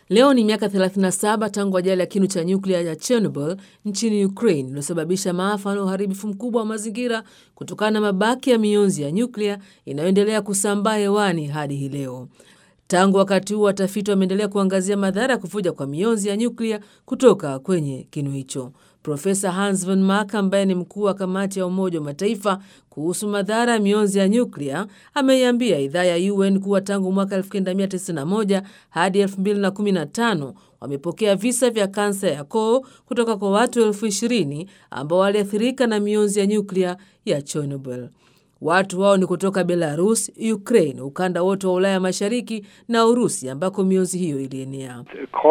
Leo ni miaka 37 tangu ajali ya kinu cha nyuklia ya Chernobyl nchini Ukraine iliyosababisha maafa na uharibifu mkubwa wa mazingira kutokana na mabaki ya mionzi ya nyuklia inayoendelea kusambaa hewani hadi hii leo. Tangu wakati huo, watafiti wameendelea kuangazia madhara ya kuvuja kwa mionzi ya nyuklia kutoka kwenye kinu hicho. Profesa Hans Van Mark ambaye ni mkuu wa kamati ya Umoja wa Mataifa kuhusu madhara ya mionzi ya nyuklia ameiambia idhaa ya UN kuwa tangu mwaka 1991 hadi 2015 wamepokea visa vya kansa ya koo kutoka kwa watu elfu ishirini ambao waliathirika na mionzi ya nyuklia ya Chernobyl. Watu wao ni kutoka Belarus, Ukraine, ukanda wote wa Ulaya Mashariki na Urusi ambako mionzi hiyo ilienea.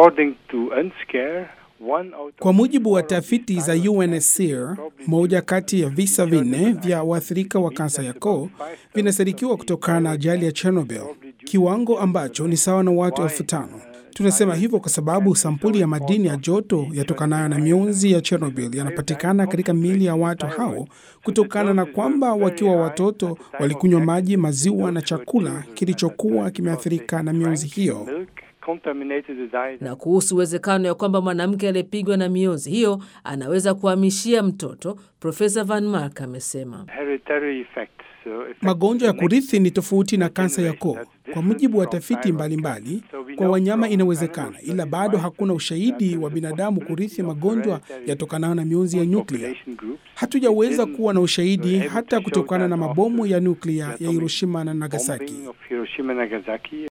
Kwa mujibu wa tafiti za UNSCR, moja kati ya visa vinne vya waathirika wa kansa ya koo vinasadikiwa kutokana na ajali ya Chernobyl, kiwango ambacho ni sawa na watu elfu tano. Tunasema hivyo kwa sababu sampuli ya madini ya joto yatokanayo na mionzi ya Chernobyl yanapatikana katika miili ya watu hao kutokana na kwamba wakiwa watoto walikunywa maji, maziwa na chakula kilichokuwa kimeathirika na mionzi hiyo. Na kuhusu uwezekano ya kwamba mwanamke aliyepigwa na mionzi hiyo anaweza kuhamishia mtoto, Profesa Van Mark amesema magonjwa ya kurithi ni tofauti na kansa ya koo. Kwa mujibu wa tafiti mbalimbali mbali, kwa wanyama inawezekana, ila bado hakuna ushahidi wa binadamu kurithi magonjwa yatokanayo na mionzi ya nyuklia. Hatujaweza kuwa na ushahidi hata kutokana na mabomu ya nyuklia ya Hiroshima na Nagasaki.